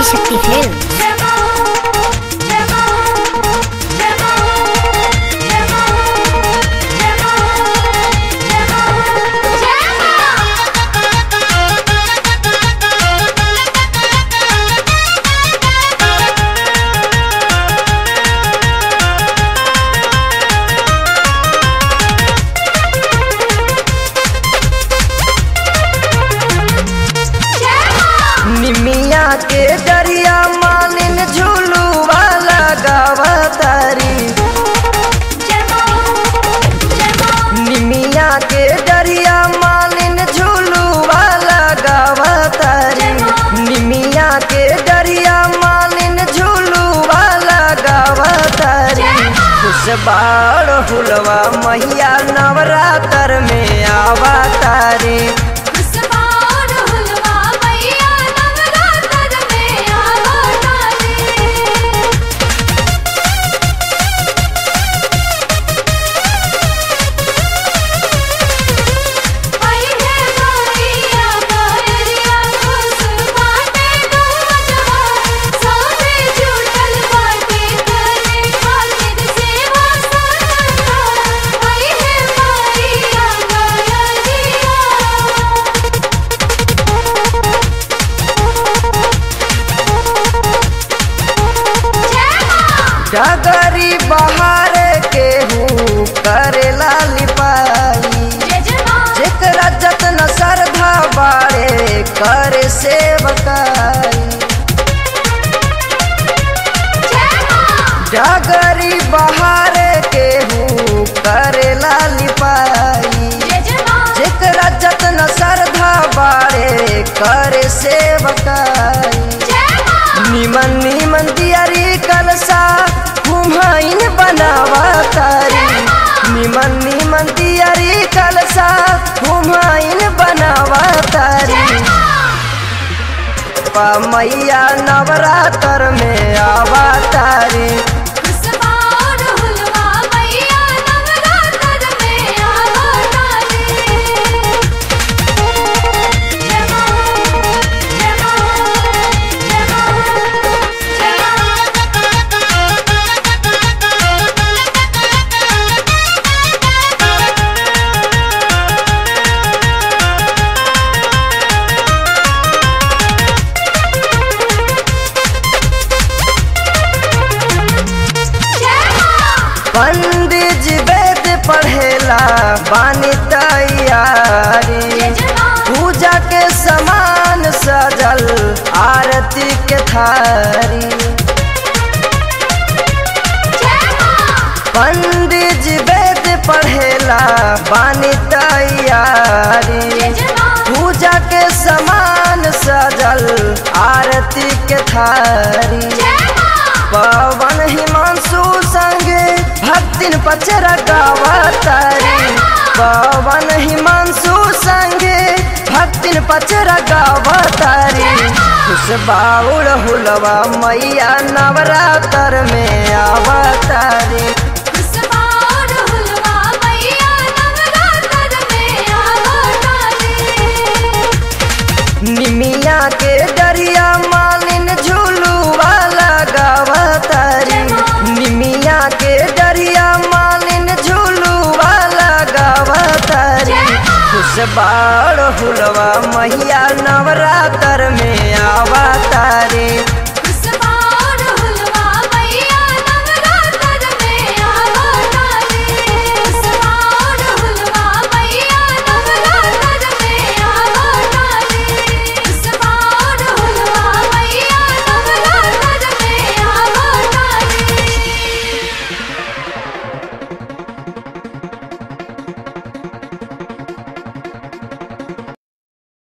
Adishakti film निमिया के दरिया मालिन झूलू वाला गावतारी निमिया के दरिया मालिन झूलू वाला गावतारी निमिया के दरिया मालिन झूलू वाला गावतारी खुश बाड़ हुलवा मैया नवरात्र में आवतारी डगरी बहार के हूँ करेला लिपाई जेकरा जतन श्रद्धा बारे करे सेवकाई डगरी बहार के हूँ करेला लिपाई जेकरा जतन श्रद्धा बारे करे सेवकाई निमन निमन दियारी कलसा कुम्हाइन बनावा तारी निमन निमन दियारी कलसा कुम्हाइन बनावा तारी पा मैया नवरात्र में आवा तारी पंडित जी वेद पढ़ेला बानी तैयारी पूजा के समान सजल आरती के थारी पंडित जी वेद पढ़ेला बानी तैयारी पूजा के समान सजल आरती के थारी पवन हिमांशु संगे भक्तिन पचरा गावतारी पवन हिमांशु संगे भक्तिन पचरा गावतारी खुश बाउल हुलवा मैया नवरात्र में आवतारी निमिया के दरिया मालिन झूलू वाला गावतारी निमिया के दरिया मालिन झूलू वाला गावतारी खुश बाड़ हुलवा मैया नवरात्र में